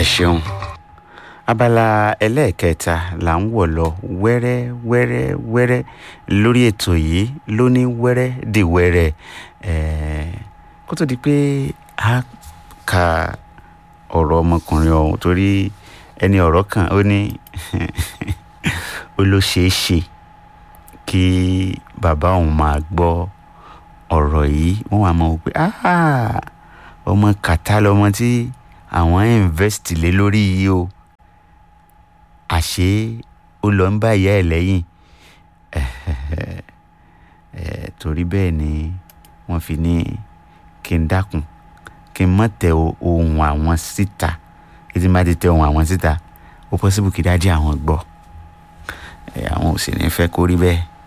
ṣeun abala ẹlẹ́ẹ̀kẹta là ń wọ̀ lọ wẹ́rẹ́ wẹ́rẹ́ wẹ́rẹ́ lórí ètò yìí lóní wẹ́rẹ́ di wẹ́rẹ́ ẹ̀ẹ́ kó tó di pé a ka ọ̀rọ̀ ọmọkùnrin ọ̀hún torí ẹni ọ̀rọ̀ kan ó ní ó ló ṣeé ṣe kí bàbá òun máa gbọ́ ọ̀rọ̀ yìí wọ́n wà máa wò pé ọmọ kàtá lọmọ tí àwọn invest lé lórí yìí o àṣé ó lọ ń bá ìyá ẹ̀ lẹ́yìn torí bẹ́ẹ̀ ni wọ́n fi ní kí n dákun kí n má tẹ ohun àwọn síta kí n má ti tẹ ohun àwọn síta ó possible kí dájú àwọn gbọ́ àwọn ò sì ní fẹ́ kó rí bẹ́ẹ̀